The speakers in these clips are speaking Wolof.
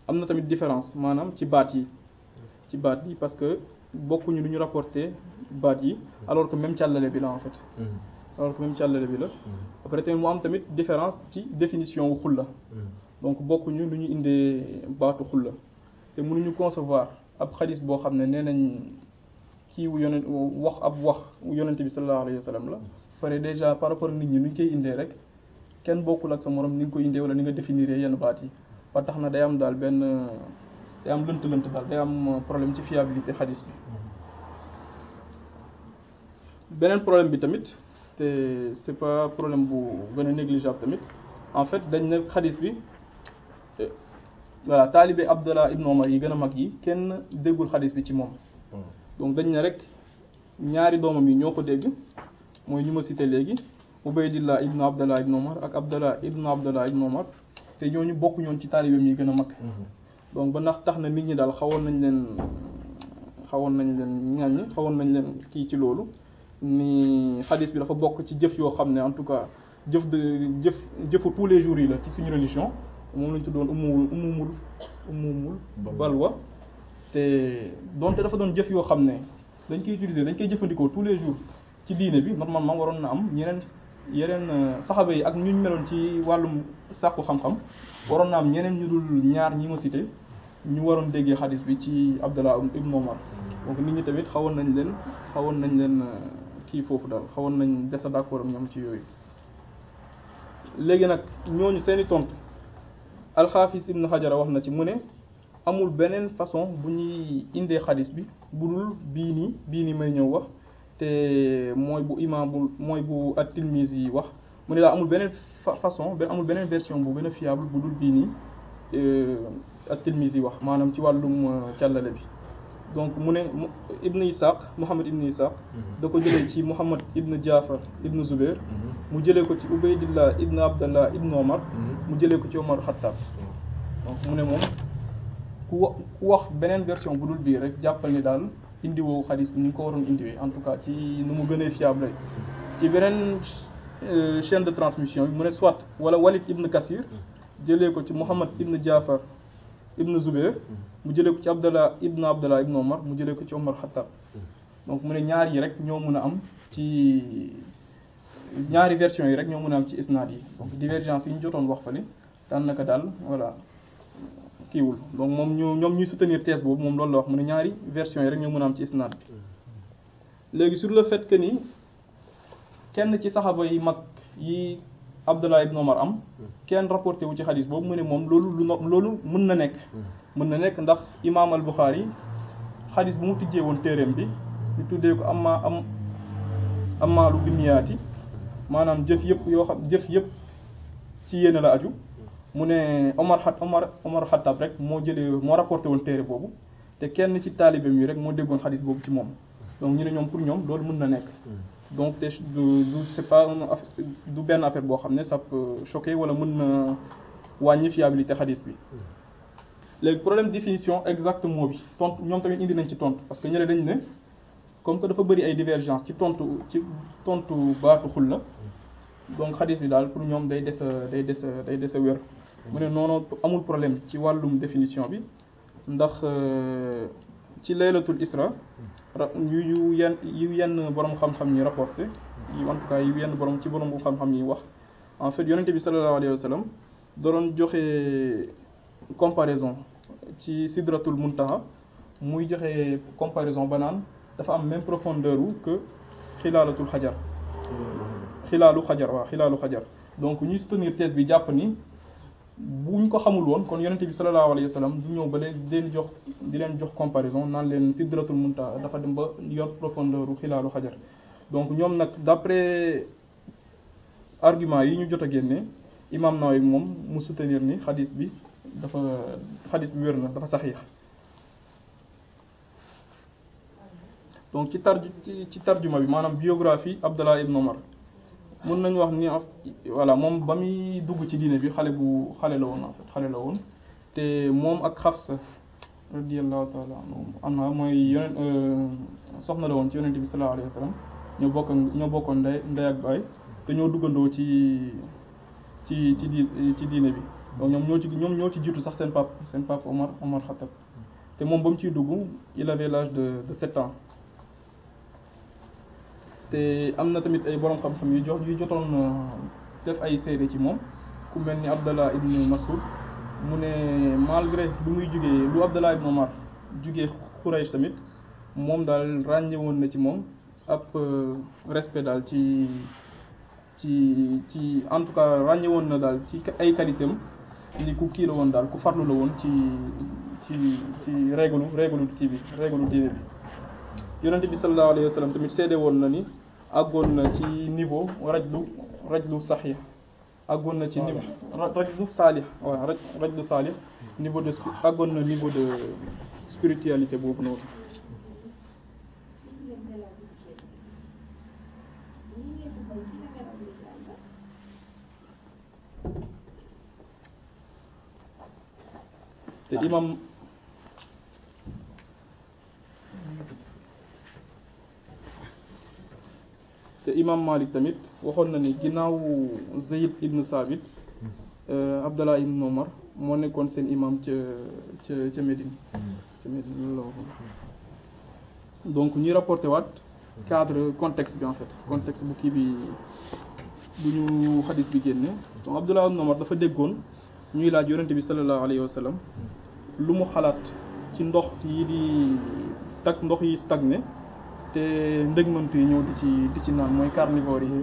am na tamit différence maanaam ci baat yi ci baat yi parce que bokkuñu lu ñu rapporté baat yi alors que même càllale bi la en fait alors que même càllale bi la après tamit mu am tamit différence ci définition wu xulla donc bokkuñu lu ñu indee baatu xulla te mënuñu concevoir ab xadis boo xam ne nee nañ kii wu yonent wax ab wax yonente bi sallallahu alayhi wa sallam la pare déjà par rapport nit ñi nu ñu koy indee rek kenn bokkul ak sa morom ni nga ko indee wala ni nga définir yenn baat yi ba tax na day am daal benn day am lënt-lënt daal day am problème ci fiabilité xadis bi beneen problème bi tamit te c'est pas problème bu gën a négligeable tamit en fait dañ ne xadis bi voilà taalibe Abdallah ibn Omar yi gën a mag yi kenn déggul xadis bi ci moom donc dañ ne rek ñaari doomam yi ñoo ko dégg mooy ñu ma cité léegi Ubaydillah ibn Abdallah ibn Omar ak Abdallah ibn Abdallah ibn Omar te ñooñu bokk ñoon ci taalibeem yi gën a mag donc ba ndax tax na nit ñi daal xawoon nañ leen xawoon nañ leen ñaañi xawoon nañ leen kii ci loolu ni xadis bi dafa bokk ci jëf yoo xam ne en tout cas jëf de jëf jëfu tous les jours yi la ci suñu religion moom lañ tuddoon umumul umumul umumul balwa te donte dafa doon jëf yoo xam ne dañ koy utiliser dañ koy jëfandikoo tous les jours ci diine bi normalement waroon na am ñeneen yeneen saxaba yi ak ñu meloon ci wàllum sàkku xam-xam waroon na am ñeneen ñu dul ñaar ñi ma cité ñu waroon déggee xadis bi ci Abdallah ibn Omar donc nit ñi tamit xawoon nañ leen xawoon nañ leen kii foofu daal xawoon nañ desa d'accord am ñoom ci yooyu léegi nag ñooñu seeni tontu alxaafis ibn xajara wax na ci mu ne amul beneen façon bu ñuy indee xadis bi bu dul bii nii bii nii may ñëw wax te mooy bu imaam bu mooy bu at-Tirmizi yi wax mu ne daal amul beneen façon benn amul beneen version bu gën a fiable bu dul bii nii at-Tirmizi yi wax maanaam ci wàllum càllale bi donc mu ne ibn Ishaq Muhammad ibn Ishaq da ko jëlee ci Muhammad ibn Jaafar ibn Zubair mu jëlee ko ci Ubaydillah ibn Abdallah ibn Omar mu jëlee ko ci Omar Khattab donc mu ne moom ku wa ku wax beneen version bu dul bii rek jàppal ni daal indiwoo xadis bi ni nga ko waroon indiwee en tout cas ci nu mu gënee fiable ci beneen chaîne de transmission bi mu ne soit wala Walid ibn Kasir jëlee ko ci Muhammad ibn Jaafar ibn Zubair mu jëlee ko ci Abdallah ibn Abdallah ibn Omar mu jëlee ko ci Omar Khattab donc mu ne ñaar yi rek ñoo mën a am ci ñaari version yi rek ñoo mën a am ci isnaad yi donc divergence yi ñu jotoon wax fa ni daanaka daal voilà kiiwul donc moom ñu ñoom ñuy soutenir thèse boobu moom loolu la wax mu ne ñaari version yi rek ñoo mën a am ci isnaad bi léegi sur le fait que ni kenn ci saxaba yi mag yi Abdallah ibn Omar am kenn rapporté wu ci xadis boobu mu ne moom loolu lu no loolu mën na nekk mën na nekk ndax imaam al Bukhari xadis bu mu tijjee woon téeréem bi ñu tuddee ko amma am amaalu binniyaati maanaam jëf yëpp yoo xam jëf yëpp ci yéene la aju mu ne Omar xat Omar Omar Xattab rek moo jëlee moo rapporté woon téere boobu te kenn ci taalibeem yi rek moo déggoon xadis boobu ci moom donc ñu ne ñoom pour ñoom loolu mën na nekk donc te du du c'est pas du benn affaire boo xam ne ça peut choquer wala mën na wàññi fiabilité xadis bi léegi problème définition exact mot bi tontu ñoom tamit indi nañ ci tontu parce que ñële dañ ne comme que dafa bëri ay divergence ci tontu ci tontu baatu xul la donc xadis bi daal pour ñoom day des a day des a day des a wér mu ne noonu amul problème ci wàllum définition bi ndax ci laylatul isra yu yu yenn yu yenn borom xam-xam ñi rapporté yu en tout cas yu yenn borom ci borom bu xam-xam ñi wax en fait yonente bi sallallahu alayhi wa sallam doon joxe comparaison ci sidratul muntaha muy joxe comparaison ba naan dafa am même profondeur wu que xilaalatul xajar xilaalu xajar waaw xilaalu xajar donc ñuy soutenir thèse bi jàpp ni buñ ko xamul woon kon yonente bi sallallahu alayhi wa sallam du ñëw ba leen di leen jox di leen jox comparaison naan leen sidratul muntaha dafa dem ba yor profondeur u xilaalu xajar donc ñoom nag d'après argument yi ñu jot a génne imam Nawawi moom mu soutenir ni xadis bi dafa xadis bi wér na dafa saxiix donc ci tar ci ci tarjuma bi maanaam biographie Abdallah ibn Omar mën nañu wax ni voilà moom ba muy dugg ci diine bi xale bu xale la woon en fait xale la woon te moom ak Xafsa radiyallahu taala anha mooy yonent soxna la woon ci yonent bi sallallahu alayhi wa sallam ñoo bokk ñoo bokkoon ndey ndey ak baay te ñoo duggandoo ci ci ci di ci diine bi donc ñoom ñoo ci ñoom ñoo ci jiitu sax seen pap seen pap Omar Omar Khattab te moom ba mu ciy dugg il avait l'âge de de sept ans te am na tamit ay borom xam-xam yu jox yu jotoon def ay seede ci moom ku mel ni Abdallah ibn Mas'ud mu ne malgré lu muy jugee lu Abdallah ibn Omar jugee Quraysh tamit moom daal ràññe woon na ci moom ab respect daal ci ci ci en tout cas ràññe woon na daal ci ay qualité am ni ku kii la woon daal ku farlu la woon ci ci ci réglu réglu kii bi réglu diine bi yonente bi sallallahu alayhi wa sallam tamit seede woon na ni àggoon na ci niveau rajlu rajlu saxiix àggoon na ci niveau rajlu saalix waaw raj rajlu saalix niveau de àggoon na niveau de spiritualité boobu noonu te imam te imam Malik tamit waxoon na ni ginnaaw Zayd ibn Sabit Abdallah ibn Omar moo nekkoon seen imam ca ca ca Médine ca Médine loolu la waxoon donc ñuy rapporté waat cadre contexte bi en fait contexte bu kii bi bu ñu xadis bi génne donc Abdallah ibn Omar dafa déggoon ñuy laaj yonente bi sallallahu alayhi wa sallam lu mu xalaat ci ndox yi di tag ndox yi stagné te ndëgmant yi ñëw di ci di ci naan mooy carnivore yi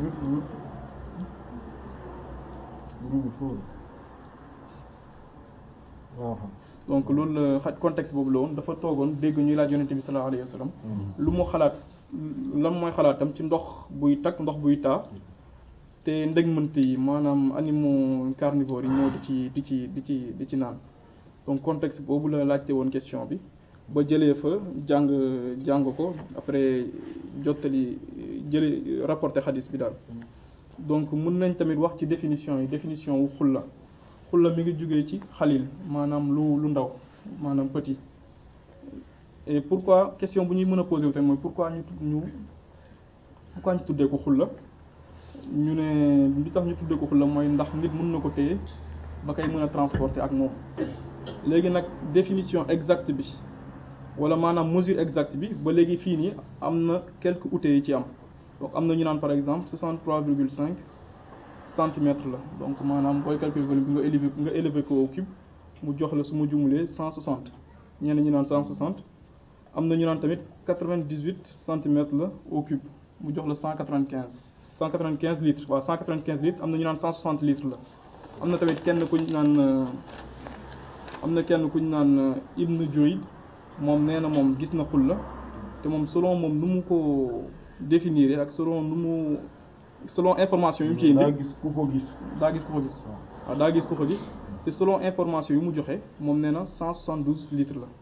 donc loolu la xaj contexte boobu la woon dafa toogoon dégg ñuy laaj yonente bi sallallahu alayhi wa sallam lu mu xalaat lan mooy xalaatam ci ndox buy tag ndox buy taa te ndëgmant yi maanaam animaux carnivores yi ñëw di ci di ci di ci di ci naan donc contexte boobu la laajte woon question bi ba jëlee fa jàng jàng ko après jottali jële rapporté xadis bi daal donc mun nañ tamit wax ci définition yi définition wu xulla xulla mi ngi jógee ci xalil maanaam lu lu ndaw maanaam petit et pourquoi question bu ñuy mën a posé wu tamit mooy pourquoi ñu ñu pourquoi ñu tuddee ko xulla ñu ne li tax ñu tuddee ko xulla mooy ndax nit mën na ko téye ba koy mën a transporter ak moom léegi nag définition exacte bi wala maanaam mesure exacte bi ba léegi fii nii am na quelques ute yi ci am donc am na ñu naan par exemple 63 virgule 5 centimètres la donc maanaam booy calculer volume bi nga élevé nga élevé ko au cube mu jox la su ma jumulee 160 ñenn ñi naan 160 am na ñu naan tamit 98 centimètres la au cube mu jox la 195 195 litres waaw 195 litres am na ñu naan 160 litres la am na tamit kenn kuñ naan am na kenn kuñ naan Ibn Joyd moom nee na moom gis na xul la te moom selon moom nu mu ko définir ak selon nu mu selon information yu mu ci indi daa gis ku ko gis daa gis ku ko gis waaw daa gis ku ko gis te selon information yu mu joxe moom nee na 172 litres la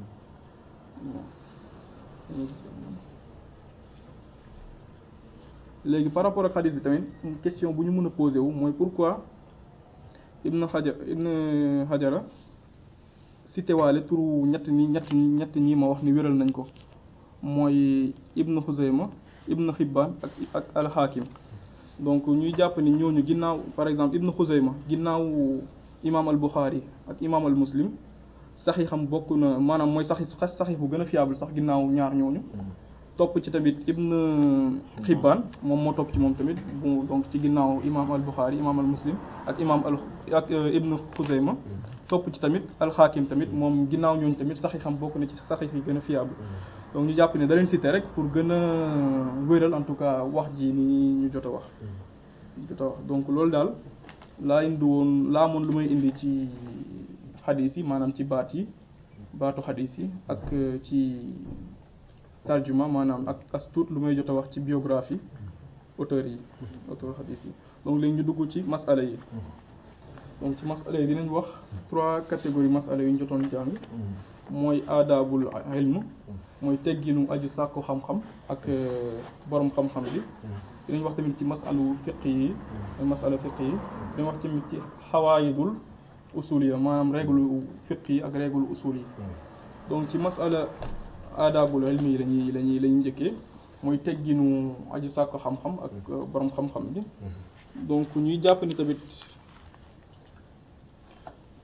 léegi par rapport ak xadis bi tamit question bu ñu mën a posé wu mooy pourquoi Ibn Hajar Ibn Hajara cité waale turu ñett ñi ñett ñett ñi ma wax ni wéral nañ ko mooy Ibn Xuzayma Ibn Xibbaan ak ak al-Hakim donc ñuy jàpp ni ñooñu ginnaaw par exemple Ibn Xuzayma ginnaaw imaam al-Bukhari ak imaam al-Muslim saxiixam bokk na maanaam mooy saxi saxiix bu gën a fiable sax ginnaaw ñaar ñooñu topp ci tamit Ibn Xibbaan moom moo topp ci moom tamit bu donc ci ginnaaw imaam al-Bukhari imaam al-Muslim ak imaam al ak Ibn Xuzayma topp ci tamit al-Hakim tamit moom ginnaaw ñooñu tamit saxiixam bokk na ci saxiix yi gën a fiable donc ñu jàpp ne da leen cité rek pour gën a wéral en tout cas wax ji ni ñu jot a wax jot a wax donc loolu daal laa indi woon laa amoon lu may indi ci xadis yi maanaam ci baat yi baatu xadis yi ak ci tarjuma maanaam ak as tuut lu may jot a wax ci biographie auteurs yi auteur xadis yi donc léegi ñu dugg ci masala yi donc ci masala yi dinañ wax trois catégories masala yu ñu jotoon jàng mooy aadaabul ilm mooy tegginu aju sàkku xam-xam ak borom xam-xam bi dinañ wax tamit ci masalu fiq yi mooy masala fiq yi dinañ wax tamit ci xawaayidul usul yi maanaam règle fiq yi ak règle usul yi donc ci masala aadaabul ilmi yi lañuy lañuy lañuy njëkkee mooy tegginu aju sàkku xam-xam ak borom xam-xam bi donc ñuy jàpp ni tamit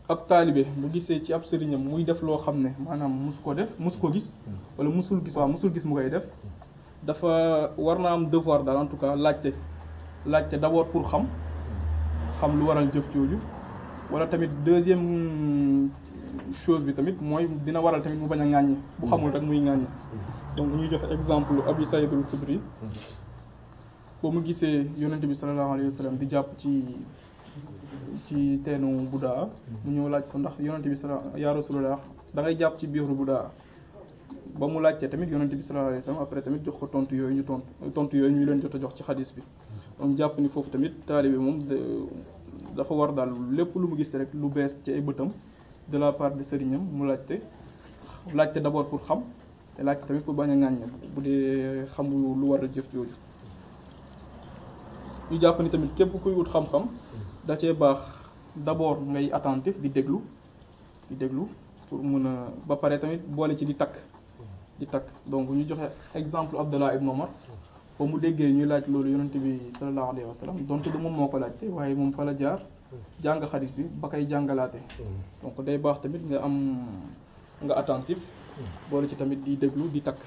ab taalibe bu gisee ci ab sëriñam muy def loo xam ne maanaam musu ko def musu ko gis wala musul gis waaw musul gis mu koy def dafa war na am devoir daal en tout cas laajte laajte d'abord pour xam xam lu waral jëf jooju wala tamit deuxième chose bi tamit mooy dina waral tamit mu bañ a ŋàññi bu xamul rek muy ŋàññi donc ñuy joxe exemple Abi Saïd al-Khudri ba mu gisee yonente bi sallallahu alayhi wa sallam di jàpp ci ci teenu Budaa mu ñëw laaj ko ndax yonente bi sallallahu ya rasulullah da ngay jàpp ci biiru Budaa ba mu laajtee tamit yonente bi sallallahu alayhi wa sallam après tamit jox ko tontu yooyu ñu tontu tontu yooyu ñu leen jot a jox ci xadis bi donc jàpp ni foofu tamit taalibe moom dafa war daal lépp lu mu gis rek lu bees ci ay bëtam de la part de sëriñam mu laajte laajte d'abord pour xam te laajte tamit pour bañ a ŋàññ bu dee xamul lu war a jëf jooju ñu jàpp ni tamit képp kuy wut xam-xam da cee baax d'abord ngay attentif di déglu di déglu pour mun a ba pare tamit boole ci di takk di takk donc ñu joxe exemple Abdallah ibn Omar ba mu déggee ñuy laaj loolu yonente bi sallallahu alayhi wa sallam donte du moom moo ko laajte waaye moom fa la jaar jàng xadis bi ba koy jàngalaate donc day baax tamit nga am nga attentif boole ci tamit di déglu di takk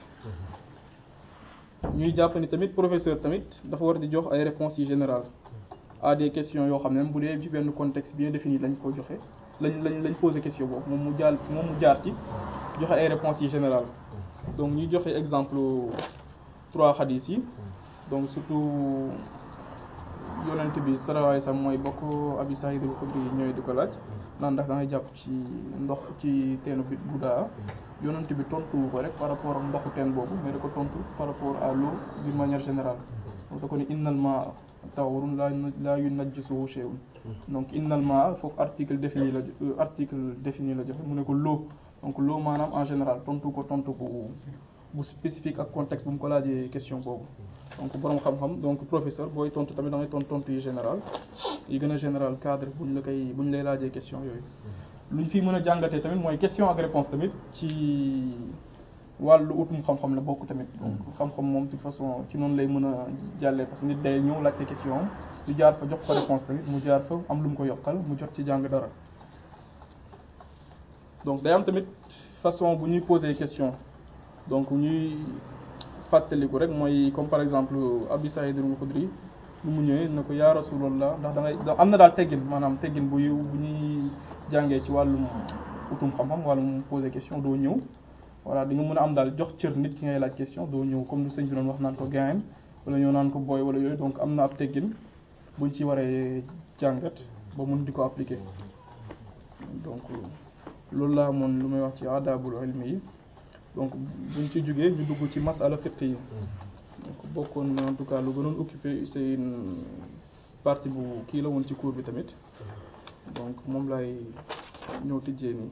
ñuy jàpp ni tamit professeur tamit dafa war di jox ay réponses yi générales à des questions yoo xam ne bu dee ci benn contexte bien défini lañ ko joxe lañ lañ lañ posé question boobu moom mu jaal moom mu jaar ci joxe ay réponses yi générales donc ñuy joxe exemple trois xadis yi donc surtout yonent bi sallallahu alayhi wasallam mooy bokk Abi Saïd al-Khudri ñëwee di ko laaj naan ndax da ngay jàpp ci ndox ci teenu bi Budaa yonent bi tontu ko rek par rapport ak ndoxu teen boobu mais da ko tontu par rapport à l'eau d'une manière générale donc da ko ni innal maa tahurun la la yunajjisuhu shay'un donc innal maa foofu article défini la article défini la joxe mu ne ko l'eau donc l'eau maanaam en général tontu ko tontu bu bu spécifique ak contexte bu mu ko laajee question boobu donc borom xam-xam donc professeur booy tontu tamit da ngay tontu tontu yi général yi gën a général cadre buñ la koy buñ lay laajee question yooyu. luñ fi mën a jàngatee tamit mooy question ak réponse tamit ci wàllu utum xam-xam la bokk tamit. donc xam-xam moom de toute façon ci noonu lay mën a jàllee parce que nit day ñëw laajte question am ñu jaar fa jox ko réponse tamit mu jaar fa am lu mu ko yokkal mu jot ci jàng dara. donc day am tamit façon bu ñuy poser question donc ñuy. fàttaliku rek mooy comme par exemple Abi Saïd al-Khudri lu mu ñëwee ne ko yaa Rasulullah ndax da ngay am na daal teggin maanaam teggin bu bu ñuy jàngee ci wàllum utum xam-xam wàllum poser question doo ñëw voilà di nga mën a am daal jox cër nit ki ngay laaj question doo ñëw comme lu sëñ bi doon wax naan ko gaayam wala ñëw naan ko booy wala yooyu donc am na ab teggin buñ ci waree jàngat ba mun di ko appliquer donc loolu laa moon lu may wax ci adabul ilmi yi donc buñ ci jógee ñu dugg ci masala fiqh yi donc bokkoon en tout cas lu gënoon occupé c'est une partie bu kii la woon ci cours bi tamit donc moom lay ñëw tijjee nii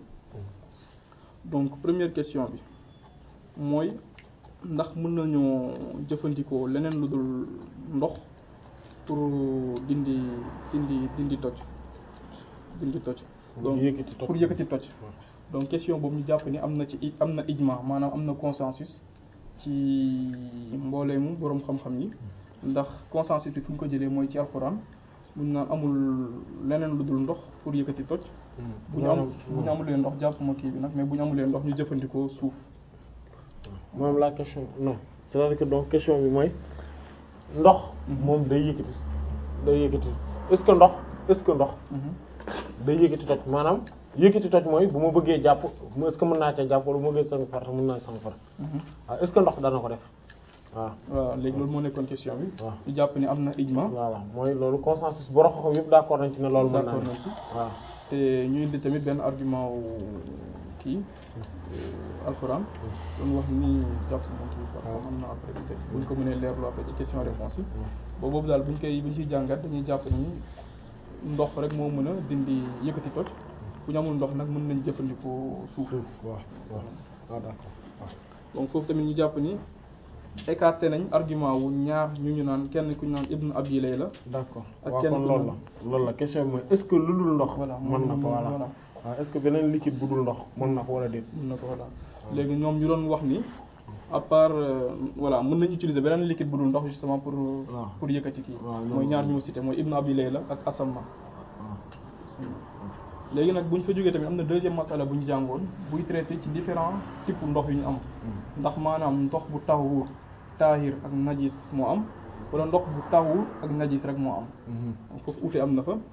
donc première question bi mooy ndax mën nañoo jëfandikoo leneen lu dul ndox pour dindi dindi dindi toj dindi toj donc pour yëkkati toj donc question boobu ñu jàpp ni am na ci am na ijma maanaam am na consensus ci mbooleemu boroom xam-xam yi ndax consensus bi fu ñu ko jëlee mooy ci alxuraan buñ naan amul leneen lu dul ndox pour yëkkati toj bu ñu am bu ñu amulee ndox jàpp ma kii bi nag mais bu ñu amulee ndox ñu jëfandikoo suuf moom la question non c'est-à-dire que donc question bi mooy ndox moom day yëkkati day yëkkati est-ce que ndox est-ce que ndox day yëkkati toj maanaam yëkkati toj mooy bu ma bëggee jàpp est-ce que mën naa ca jàpp wala bu ma bëggee sang farata mën naa sang farata waaw est-ce que ndox dana ko def waaw waaw léegi loolu moo nekkoon question bi waaw ñu jàpp ni am na ijma voilà mooy loolu consensus bu roxo yëpp d'accord nañ ci ne loolu mën naa d'accord ne nañ ci waaw te ñu indi tamit benn argument wu kii alxuraan doon wax ni jàpp moom kii quoi waaw. am na après peut être buñ ko mënee leerlu après ci question réponse yi boobu boobu daal buñ koy buñ ciy jàngat dañuy jàpp ni ndox rek moo mën a dindi yëkkati toj bu ñu amul ndox nag mën nañ jëfandikoo suuf suuf waaw waaw waaw d'accord waaw donc foofu tamit ñu jàpp ni écarté nañ argument wu ñaar ñu ñu naan kenn ku ñu naan ibnu abi layla d'accord Ak waaw kenn kon ku loolu ne- la loolu la question bi mooy est-ce que lu dul ndox voilà mën na ko voilà voilà waaw est-ce que beneen liquide bu dul ndox mën na ko wala déet mën na ko voilà léegi ñoom ñu doon wax ni à part euh, voilà mën nañ utiliser beneen liquide bu dul ndox justement pour waaw. pour yëkkati kii waaw, mooy loolu- ñaar ñu mu cité mooy ibnu abi layla ak asamma waaw léegi nag bu ñu fa jógee tamit am na deuxième masala bu ñu jàngoon buy traité ci différents types ndox yu ñu am ndax maanaam ndox bu tahur taahir ak najis moo am wala ndox bu tahur ak najis rek moo am foofu ute am na fa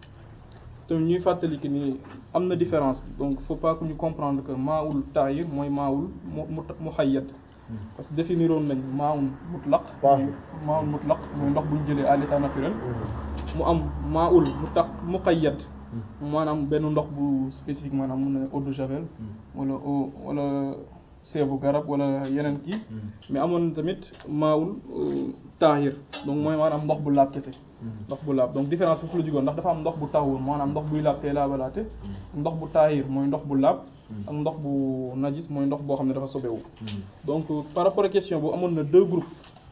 te ñuy fàttali que ni am na différence donc faut pas que ñu comprendre que maawul taahir mooy maawul mu mu muhayyad parce que définiroon nañ maawul mutlaq maawul mutlaq mooy ndox bu ñu jëlee à l'état naturel mu am maawul mu tax muqayyad maanaam benn ndox bu spécifique maanaam mun na eau de javel wala eau wala seebu garab wala yeneen kii mais amoon tamit maawul taahir donc mooy maanaam ndox bu laab kese ndox bu laab donc différence foofu la jugoon ndax dafa am ndox bu tawur maanaam ndox buy laab tey laabalaate ndox bu taahir mooy ndox bu laab ak ndox bu najis mooy ndox boo xam ne dafa sobewu donc par rapport à question boobu amoon na deux groupes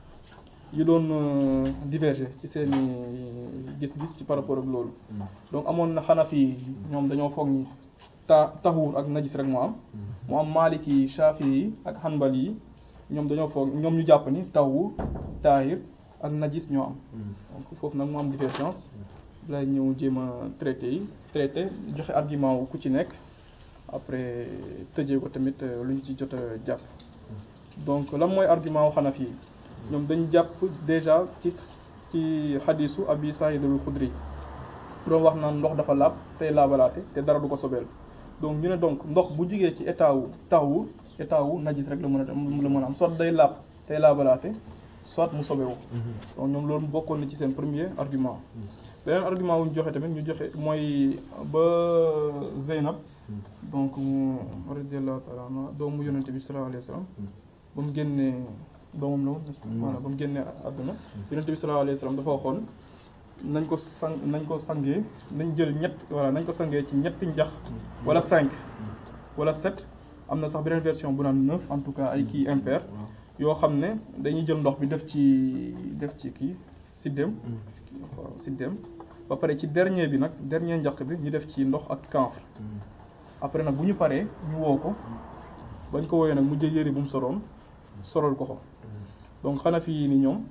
yu doon diverger ci seeni gis-gis ci par rapport ak loolu donc amoon na xanafi ñoom dañoo foog ni ta taxuur ak najis rek moo am mu am maliki yi shafi yi ak hanbali yi ñoom dañoo foog ñoom ñu jàpp ni taxuur taahir ak najis ñoo am donc foofu nag mu am divergence lay ñëw jéem a traité yi traité joxe argument wu ku ci nekk après tëjee ko tamit lu ñu ci jot a jàpp donc lan mooy argument wu xanafi yi ñoom dañ jàpp déjà ci ci xadisu abi saïd al xudri doon wax naan ndox dafa laab tey laabalaate te dara du ko sobeel donc ñu ne donc ndox bu jugee ci état wu tawu état wu najis rek la mën a la mën a am soit day laab tey laabalaate soit mu sobewu donc ñoom loolu bokkoon na ci seen premier argument beneen argument wu ñu joxe tamit ñu joxe mooy ba Zeynab donc mu radiallahu taala anha doomu yonente bi sallallahu alayhi wa sallam ba mu génnee doomam la woon voilà ba mu génnee àdduna yonente bi sallallahu alayhi wa sallam dafa waxoon nañ ko sang nañ ko sangee nañ jël ñett voilà nañ ko sangee ci ñetti njax wala cinq wala sept am na sax beneen version bu naan neuf en tout cas ay kii impair yoo xam ne dañuy jël ndox bi def ci def ci kii siddéem waaw siddéem ba pare ci dernier bi nag dernier njaq bi ñu def ci ndox ak camphre après nag bu ñu paree ñu woo ko bañ ko woowee nag mu jël yëri bu mu soroon solal ko ko donc xanaa fii ni ñoom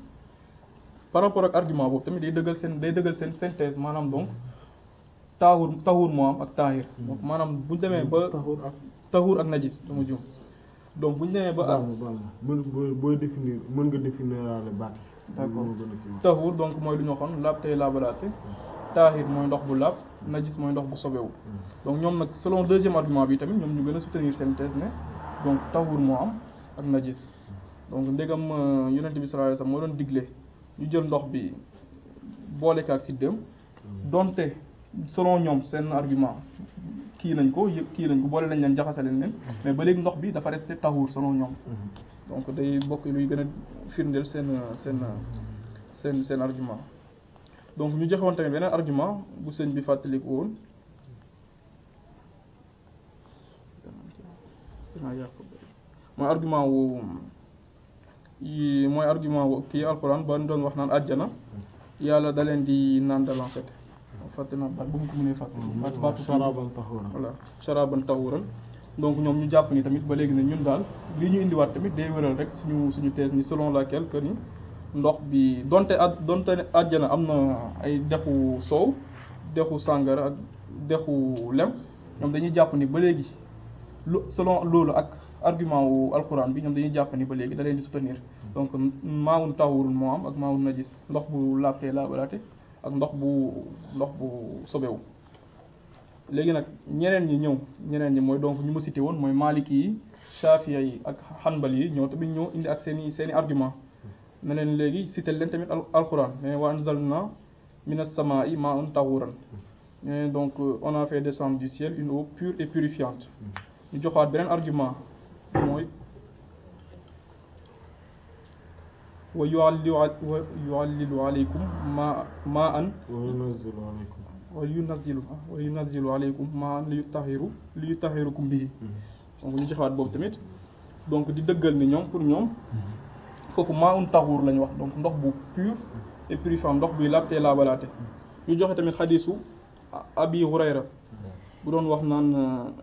par rapport ak argument boobu tamit day dëggal seen day dëggal seen synthèse maanaam donc taawur taawur moo am ak taahir donc maanaam bu ñu demee ba taxuur ak najis dama juum donc bu ñu demee ba baal ma baal ma mën booy définir mën nga définir le baat d'accord taxuur donc mooy lu ñu waxoon laab tey laabalaate taahir mooy ndox bu laab najis mooy ndox bu sobewu donc ñoom nag selon deuxième argument bi tamit ñoom ñu gën a soutenir seen thèse ne donc taxuur moo am ak najis donc ndegam yonent bi sallallahu alayhi wasallam moo doon digle ñu jël ndox bi boole ko ak siddéem donte selon ñoom seen argument kii nañ ko yëpp kii nañ ko boole nañ leen jaxase leen leen mais ba léegi ndox bi dafa resté taxuur selon ñoom donc day bokk luy gën a firndeel seen seen seen seen argument donc ñu joxewoon tamit beneen argument bu sëñ bi fàttaliku woon mooy argument wu yi mooy argument wu kii alxuraan ba doon wax naan àjjana yàlla da leen di nandal en fait fàtte naa baat bu mu ko mënee fàtte baatu sharaban tahuran voilà sharaban tahuran donc ñoom ñu jàpp ni tamit ba léegi ne ñun daal li ñu indiwaat tamit day wéral rek suñu suñu thèse ni selon laquelle que ni ndox bi donte a donte àjjana am na ay dexu soow dexu sàngara ak dexu lem ñoom dañuy jàpp ni ba léegi lu selon loolu ak argument wu alxuraan bi ñoom dañuy jàpp ni ba léegi da leen di soutenir donc maawun tawurul moo am ak maawun najis ndox bu laabtee laabalaate ak ndox bu ndox bu sobewu léegi nag ñeneen ñi ñëw ñeneen ñi mooy donc ñu ma cité woon mooy maliki yi shafiya yi ak hanbali yi ñoo tamit ñoo indi ak seen i seen i argument ne leen léegi cité leen tamit alxuraan mais wa anzalna minas samaa'i ma'an tahuran mais donc on a fait descendre du ciel une eau pure et purifiante ñu joxaat beneen argument mooy wa yu'allilu wa yu'allilu alaykum ma ma an wa yunazzilu alaykum wa yunazzilu wa yunazzilu alaykum ma an li yutahiru li yutahirukum bihi donc ñu joxaat boobu tamit donc di dëggal ni ñoom pour ñoom foofu maa un taxuur lañu wax donc ndox bu pur et purifiant ndox buy laab te laabalaate ñu joxe tamit xadisu abi hurayra bu doon wax naan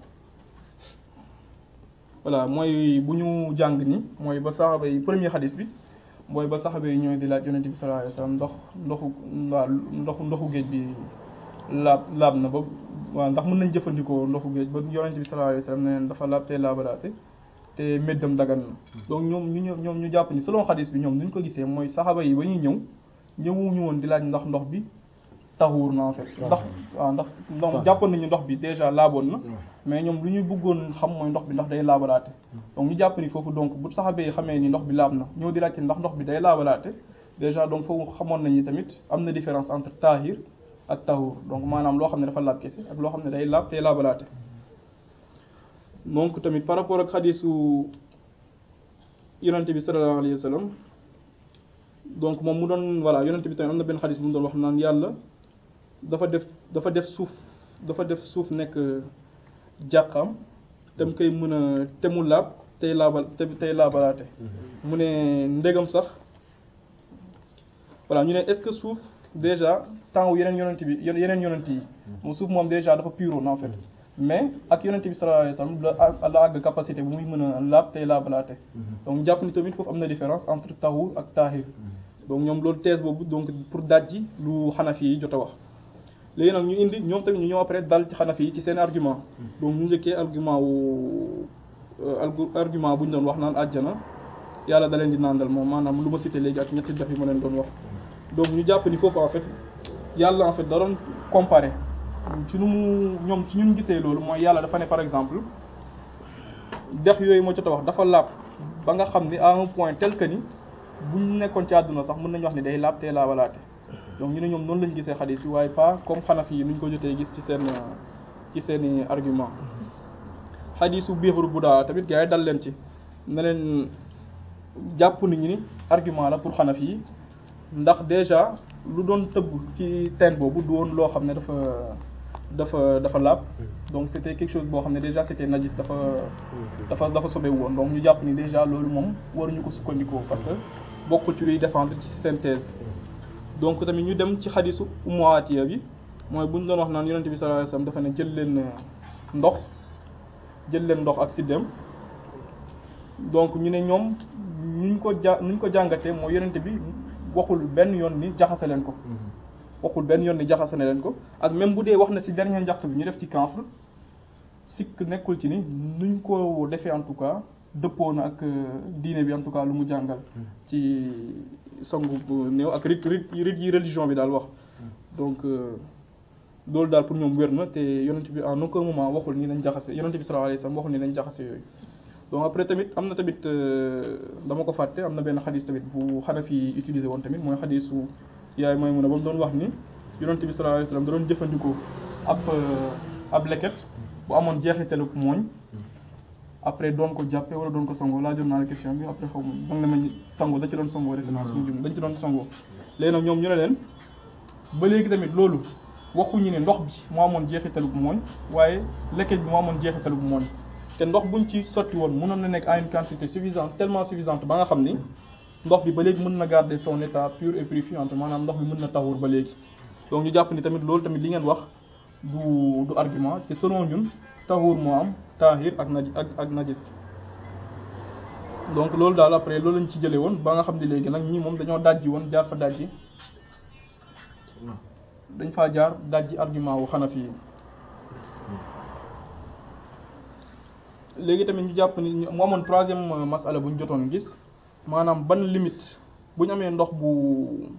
voilà mooy bu ñu jàng ni mooy ba saxaba yi premier xadis bi mooy ba saxaba yi ñooy di laaj yonente bi sallallahu alayhi wasallam ndox ndoxu waa ndoxu ndoxu géej bi laab laab na ba waaw ndax mën nañ jëfandikoo ndoxu géej ba yonent bi sallallahu alayhi wasallam ne leen dafa laab te laabalaate te méddam dagan na donc ñoom ñu ñëw ñoom ñu jàpp ni selon xadis bi ñoom ni ñu ko gisee mooy saxaba yi ba ñuy ñëw ñëwuñu woon di laaj ndax ndox bi taxuur na en fait ndax waaw ndax donc jàppoon nañu ndox bi déjà laaboon na mais ñoom lu ñu bëggoon xam mooy ndox bi ndax day laabalaate donc ñu jàpp ni foofu donc bu saxaba yi xamee ni ndox bi laab na ñëw di laajte ndax ndox bi day laabalaate déjà donc foofu xamoon nañu tamit am na différence entre tahir ak tahur donc maanaam loo xam ne dafa laab kese ak loo xam ne day laab tey laabalaate donc tamit par rapport ak xadisu yonente bi sallallahu alayhi wa sallam donc moom mu doon voilà yonente bi tamit am na benn xadis bu mu doon wax naan yàlla dafa def dafa def suuf dafa def suuf nekk jàqam te mu koy mën a te mu laab tey laabal te tey laabalaate mu ne ndegam sax voilà ñu ne est-ce que suuf déjà temps wu yeneen yonent bi yeneen yonent yi moom suuf moom déjà dafa puroon en fait mais ak yonent bi sallallahu alayhi wasallam la la àgg capacité bu muy mën a laab tey laabalaate donc jàpp ni tamit foofu am na différence entre tahur ak tahir donc ñoom loolu thèse boobu donc pour dajji lu xanafi yi jot a wax léegi nag ñu indi ñoom tamit ñu ñëw après dal ci xanafi yi ci seen argument donc ñu njëkkee argument wu argument bu ñu doon wax naan àjjana yàlla da leen di nàndal moom maanaam lu ma cité léegi ak ñetti def yi ma leen doon wax donc ñu jàpp ni foofu en fait yàlla en fait da doon comparer ci nu mu ñoom ci ñun gisee loolu mooy yàlla dafa ne par exemple dex yooyu moo jot a wax dafa laab ba nga xam ni à un point tel que ni buñ nekkoon ci àdduna sax mën nañu wax ni day laab tey laabalaate donc ñu ne ñoom noonu lañu gisee xadis bi waaye pas comme xanafi yi nuñ ko jotee gis ci seen ci seeni argument xadisu biixuru bu daa tamit gars yi dal leen ci ne leen jàpp nañu ni argument la pour xanafi yi ndax déjà lu doon tëbb ci teen boobu du woon loo xam ne dafa dafa dafa laab donc c'était quelque chose boo xam ne déjà c'était najis dafa dafa dafa sobewu woon donc ñu jàpp ni déjà loolu moom waruñu ko sukkandikoo parce que bokkul ci luy défendre ci synthèse donc tamit ñu dem ci xadisu Ummu Atiya bi mooy bu ñu doon wax naan yonent bi sallallahu alayhi wasallam dafa ne jël leen ndox jël leen ndox ak siddem donc ñu ne ñoom nuñ ko ja nuñ ko jàngatee mooy yonent bi waxul benn yoon ni jaxase leen ko waxul benn yoon ni jaxase na leen ko ak même bu dee wax na ci dernier njàq bi ñu def ci kanfre sikk nekkul ci ni nuñ ko defee en tout cas dëppoo na ak diine bi en tout cas lu mu jàngal ci sangu néew ak rit rit rit yi religion bi daal wax donc loolu daal pour ñoom wér na te yonent bi en aucun moment waxul ni nañ jaxase yonent bi sallallahu alayhi wasallam waxul ni nañ jaxase yooyu donc après tamit am na tamit dama ko fàtte am na benn xadis tamit bu Hanafi utilisé woon tamit mooy xadisu yaay Maymuna ba mu doon wax ni yonent bi sallallahu alayhi wasallam da doon jëfandikoo ab ab leket bu amoon jeexitalu mooñ après doon ko jàppee wala doon ko sangoo laa jot naa la question bi après xaw ma danga ne ma sangoo da ci doon sangoo référence mu jum dañ ci doon sangoo léegi nag ñoom ñu ne leen ba léegi tamit loolu waxuñu ne ndox bi moo amoon jeexitalu mooñ waaye leket bi moo amoon jeexitalu mooñ te ndox buñ ci sotti woon mënoon na nekk à une quantité suffisante tellement suffisante ba nga xam ni ndox bi ba léegi mën na garder son état pur et purifiant maanaam ndox bi mën na taxur ba léegi donc ñu jàpp ni tamit loolu tamit li ngeen wax du du argument te selon ñun taxur moo am taahir ak naj ak ak najis donc loolu daal après loolu lañ ci jëlee woon ba nga xam ne léegi nag ñii moom dañoo dajji woon jaar fa dajji dañ faa jaar dajji argument wu Hanafi yi léegi tamit ñu jàpp ni mu amoon troisième masala bu ñu jotoon gis maanaam ban limite bu ñu amee ndox bu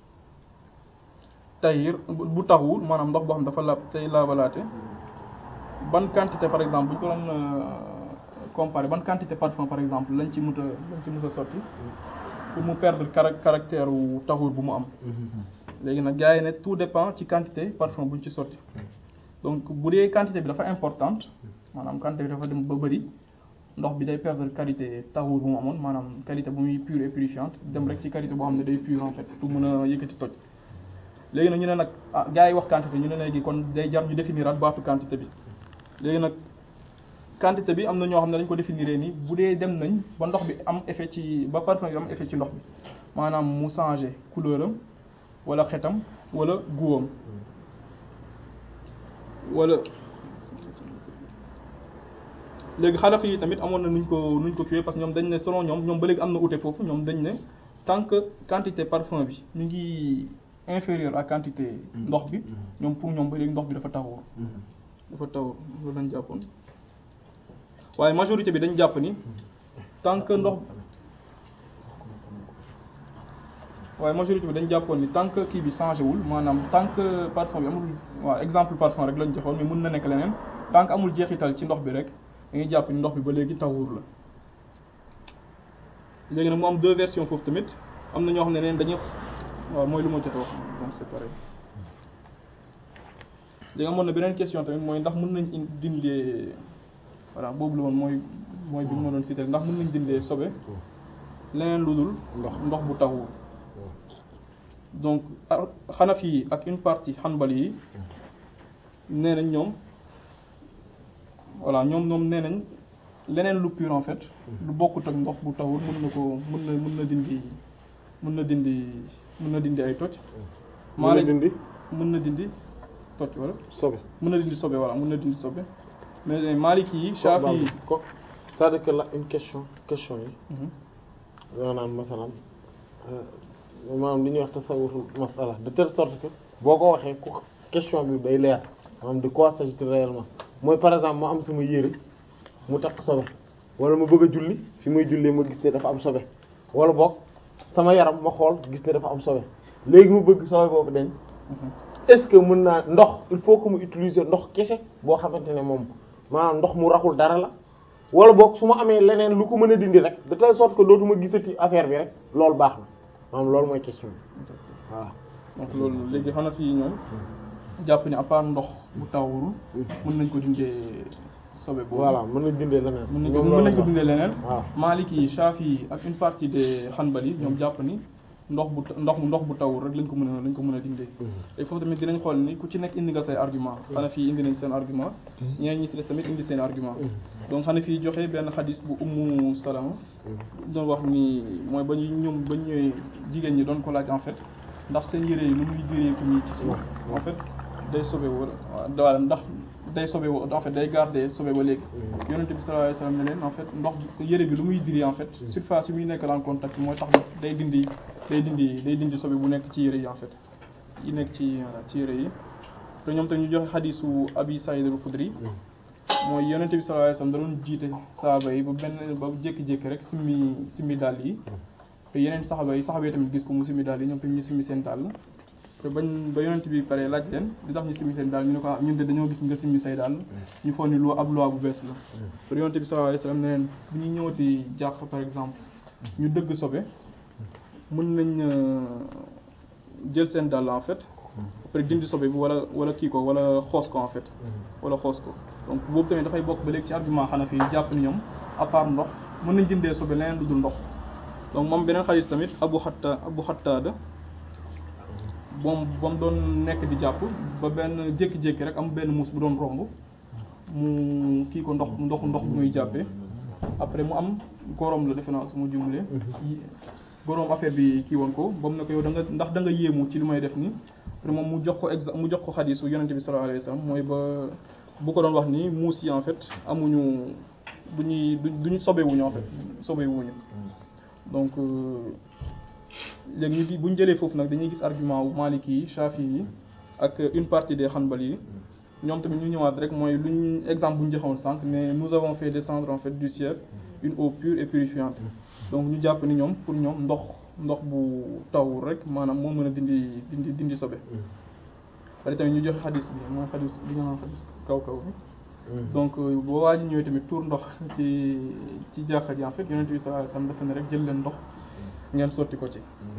tayir bu taxul maanaam ndox boo xam dafa laab tey laabalaate ban quantité par exemple bu ñu ko doon comparer ban quantité parfum par exemple lañ ci mut a lañ ci mus a sotti pour mu perdre caractère wu taxul bu mu am léegi nag gars yi ne tout dépend ci quantité parfum bu ñu ci sotti donc bu dee quantité bi dafa importante maanaam quantité bi dafa dem ba bëri ndox bi day perdre qualité taxuur bu mu amoon maanaam qualité bu muy pure et purifiante dem rek ci qualité boo xam ne day pure en fait pour mën a yëkkati toj léegi nag ñu ne nag ah gars yi wax quantité ñu ne léegi kon day jar ñu définiraat baatu quantité bi léegi nag quantité bi am na ñoo xam ne dañ ko définiree nii bu dee dem nañ ba ndox bi am effet ci ba parfum bi am effet ci ndox bi maanaam mu changé couleur am wala xetam wala guwam wala léegi xanafi yi tamit amoon na nuñ ko nuñ ko kiiwee parce que ñoom dañ ne selon ñoom ñoom ba léegi am na ute foofu ñoom dañ ne tant que quantité parfum bi ñu ngi inférieure à quantité ndox bi ñoom pour ñoom ba léegi ndox bi dafa taxawur dafa taxawur loolu lañ jàppoon waaye majorité bi dañ jàpp ni tant que ndox waaye majorité bi dañ jàppoon ni tant que kii bi changé wul maanaam tant que parfum bi amul waaw exemple parfum rek lañ joxoon mais mën na nekk leneen tant que amul jeexital ci ndox bi rek dañuy jàpp ni ndox bi ba léegi tawur la léegi nag mu am deux versions foofu tamit am na ñoo xam ne neen dañuy waaw mooy lu ma jot a wax donc c'est pareil léegi amoon na beneen question tamit mooy ndax mën nañ in dindee voilà boobu la woon mooy mooy bi ma doon cité ndax mën nañ dindee sobe leneen lu dul ndox ndox bu tawur donc xanafi yi ak une partie xanbali yi nee nañ ñoom voilà ñoom ñoom nee nañ leneen lu pur en fait lu bokkut ak ndox bu tawul mën na ko mën na mën na dindi mën na dindi mën na dindi ay toj maa la dindi mën na dindi toj wala sobe mën na dindi sobe voilà mën na dindi sobe mais Maliki yi Shafi yi ko c'est-à-dire que là une question question yi Mhm. yoo naan masalan maanaam li ñuy wax tasawurul masala de telle sorte que boo ko waxee ku question bi day leer maanaam de quoi s'agit-il réellement mooy par exemple ma am sama yére mu takk sobe wala ma bëgg a julli fi muy jullee ma gis ne dafa am sobe wala boog sama yaram ma xool gis ne dafa am sobe léegi mu bëgg sobe boobu dañ Mhm. est-ce que mën naa ndox il faut que mu utiliser ndox kese boo xamante ne moom maanaam ndox mu raxul dara la wala boog su ma amee leneen lu ko mën a dindi rek de telle sorte que dootuma gisati affaire bi rek loolu baax na maanaam loolu mooy question bi voilà. donc loolu léegi Hanafi yi ñoom jàpp ni à part ndox bu tawurul mën nañ ko dindee sobe boobu voilà mën nañ dindee leneen. mën nañ ko ñoom mën loolu nañ ko la. dindee leneen waaw Maliki yi Shafi yi ak une partie des Hanbali yi ñoom jàpp ni ndox bu ndox ndox bu tawul rek lañ ko mën a lañ ko mën a dindee et foofu tamit dinañ xool ni ku ci nekk indi nga say argument Hanafi yi indi nañ seen argument ñeneen ñi ci des tamit indi seen argument donc Hanafi yi joxe benn xadis bu Ummu Salama doon wax ni mooy ba ñu ñoom ba ñu ñëwee jigéen ñi doon ko laaj en fait ndax seen yére yi lu muy diree ko nii ci suuf en fait day sobe wala wala ndax day sobe wo en fait day garder sobe ba léegi yonente bi sallallahu alayhi wasallam ne leen en fait ndox bi yére bi lu muy diri en fait surface yi muy nekk en contact mooy tax day dindi day dindi day dindi sobe bu nekk ci yére yi en fait yi nekk ci voilà, ci yére yi te ñoom tamit ñu joxe xadisu Abi Saïd al-Khudri mooy yonente bi sallallahu alayhi wasallam da doon jiite saaba yi ba benn ba jékki-jékki rek simmi simmi dàll yi te yeneen saxaba yi saxaba yi tamit gis ko mu simmi dàll yi ñoom tamit ñu simmi seen dàll te bañ ba yonent bi pare laaj leen di tax ñu simmi seen dàll ñu ne ko ah ñun de dañoo gis nga simmi say dàll ñu foog ni loi ab loi bu bees la te yonent bi sallallahu alayhi wasallam ne leen bu ñu ñëwati jàq par exemple ñu dëgg sobe mën nañ euh, jël seen dàll en fait après dindi sobe bi wala wala kii ko wala xoos ko en fait wala xoos ko donc boobu tamit dafay bokk ba léegi ci argument Hanafi yi jàpp ni ñoom à part ndox mën nañ dindee sobe leneen lu dul ndox donc moom beneen xadis tamit Abu Xatta Abu Xattaada moom ba mu doon nekk di jàpp ba benn jékki-jékki rek am benn muus bu doon romb mu kii ko ndox ndox ndox bu muy jàppee après mu am gorom la defe naa su ma jumlee gorom affaire bi kii woon ko ba mu ne ko yow da nga ndax da nga yéemu ci li may def nii après moom mu jox ko exa mu jox ko xadisu yonente bi sallallahu alayhi wasallam mooy ba bu ko doon wax ni muus yi en fait amuñu du ñuy du ñu sobewuñu en fait sobewuñu donc euh, léegi ñu di bu ñu jëlee foofu nag dañuy gis argument wu Maliki yi Shafi yi ak une partie des Hanbali yi ñoom tamit ñu ñëwaat rek mooy lu ñu exemple bu ñu joxewoon sànq mais nous avons fait descendre en fait du ciel une eau pure et purifiante donc ñu jàpp ni ñoom pour ñoom ndox ndox bu taw rek maanaam moo mën a dindi dindi dindi sobe pare tamit ñu joxe xadis bi mooy xadis bi nga naan xadis kaw kaw bi donc boo waa ji ñëwee tamit tuur ndox ci ci jàkka ji en fait yonent bi sallallahu alayhi wasallam dafa ne rek jël leen ndox ngeen sotti ko ci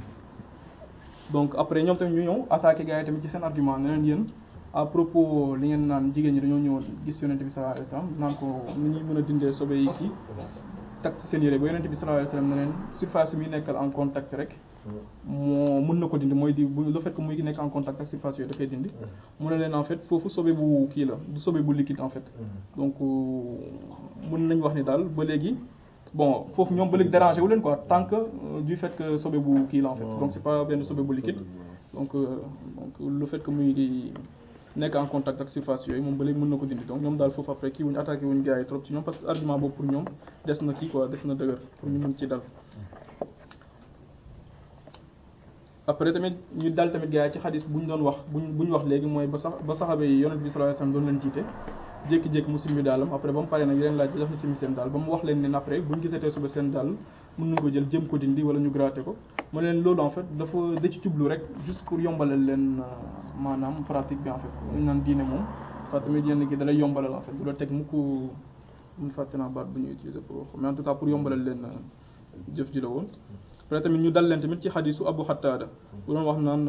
donc après ñoom tamit ñu ñëw attaqué gars yi tamit ci seen argument ne leen yéen à propos li ngeen naan jigéen ñi dañoo ñëwoon gis yonent bi sallallahu alayhi wasallam naan ko ni ñuy mën a dindee sobe yi kii tak ci seen yére ba yonent bi sallallahu alayhi wasallam ne leen surface yi muy nekkal en contact rek moo mën na ko dindi mooy di bu le fait que muy nekk en contact ak surface yooyu dafay dindi mu ne leen en fait foofu sobe bu kii la du sobe bu liquide en fait donc mën nañ wax ni daal ba léegi bon foofu ñoom ba léegi dérangé wu leen quoi tant que euh, du fait que sobe bu kii la en fait donc c'est pas benn sobe bu liquide donc euh, donc le fait que muy nekk en contact ak surface yooyu moom ba léegi mën na ko dindi donc ñoom daal foofu après kii wuñu attaqué wuñu gars yi trop ci ñoom parce que argument boobu pour ñoom des na kii quoi des na dëgër pour ñu mën ci dal après tamit ñu dal tamit gars yi ci xadis bu ñu doon wax buñ bu ñu wax léegi mooy ba sax ba saxaaba yi yonent bi sallallahu alayhi wasallam doon leen jiite jékki-jékki mu simmi daalam après ba mu paree nag yeneen laaj daf na simmi seen daal ba mu wax leen ne après bu ñu gisatee suba seen daal mën nañu ko jël jëm ko dindi wala ñu gratter ko ma leen loolu en fait dafa da ci jublu rek juste pour yombalal leen maanaam pratique bi en fait ñu naan diine moom fa tamit yenn gi da lay yombalal en fait du la teg mukk mun fàtte naa baat bu ñuy utiliser pour wax mais en tout cas pour yombalal leen jëf ji la woon après tamit ñu dal leen tamit ci xadisu Abu Xattaada bu doon wax naan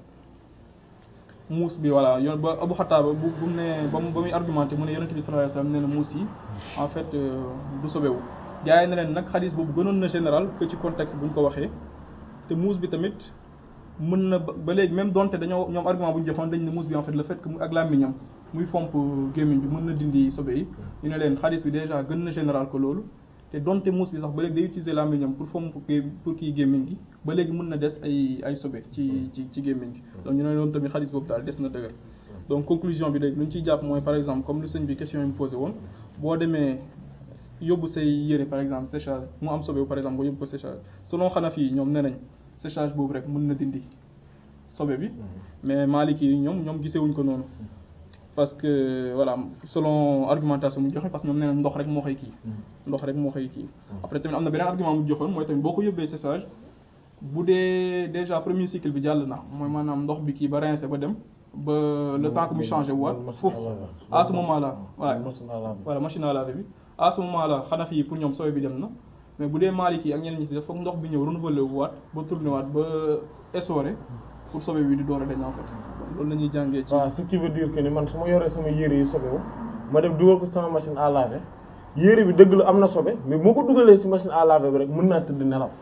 muus bi voilà yoon ba Abu Xattaada bu bu mu ne ba mu ba muy argumenté mu ne yonent bi sallallahu alayhi wasallam nee na muus yi en fait du sobewu gars yi ne leen nag xadis boobu gënoon na général que ci contexte bu ñu ko waxee te muus bi tamit mën na ba léegi même donte dañoo ñoom argument bu ñu joxoon dañ ne muus bi en fait le fait que mu ak làmmiñam muy fomp gémmiñ bi mën na dindi sobe yi ñu ne leen xadis bi déjà gën na général que loolu te donte muus bi sax ba léegi day utiliser làmmiñam pour fomp pour kii gémmiñ gi ba léegi mën na des ay ay sobe ci ci ci gémmiñ gi donc ñu ne loolu tamit xadis boobu daal des na dëgër donc conclusion bi léegi lu ñu ciy jàpp mooy par exemple comme lu sëñ bi question yi mu posé woon boo demee yóbbu say yére par exemple séchage mu am sobe par exemple nga yóbbu ko séchage selon Hanafi yi ñoom nee nañ séchage boobu rek mën na dindi sobe bi mais Maliki yi ñoom ñoom gisewuñ ko noonu parce que voilà selon argumentation mu joxe parce que ñoom nee nañ ndox rek moo koy kii ndox rek moo koy kii après tamit am na beneen argument mu joxoon mooy tamit boo ko yóbbee séchage bu dee déjà premier cycle bi jàll na mooy maanaam ndox bi kii ba rincé ba dem ba le temps que mu changé waat foofu à ce moment là voilà voilà machine à laver bi à ce moment là Hanafi yi pour ñoom sobe bi dem na mais bu dee Maliki yi ak ñeneen ñi ci def foog ndox bi ñëw renouveler wu waat ba tourné waat ba essoré pour sobe bi di door a dañ en fait loolu la ñuy jàngee ci waaw ce qui veut dire que ni man su ma yoree sama yére yi sobewu ma dem dugal ko sama machine à laver yére bi dëgg la am na sobe mais moo ko dugalee ci machine à laver bi rek mën naa tëdd nelaw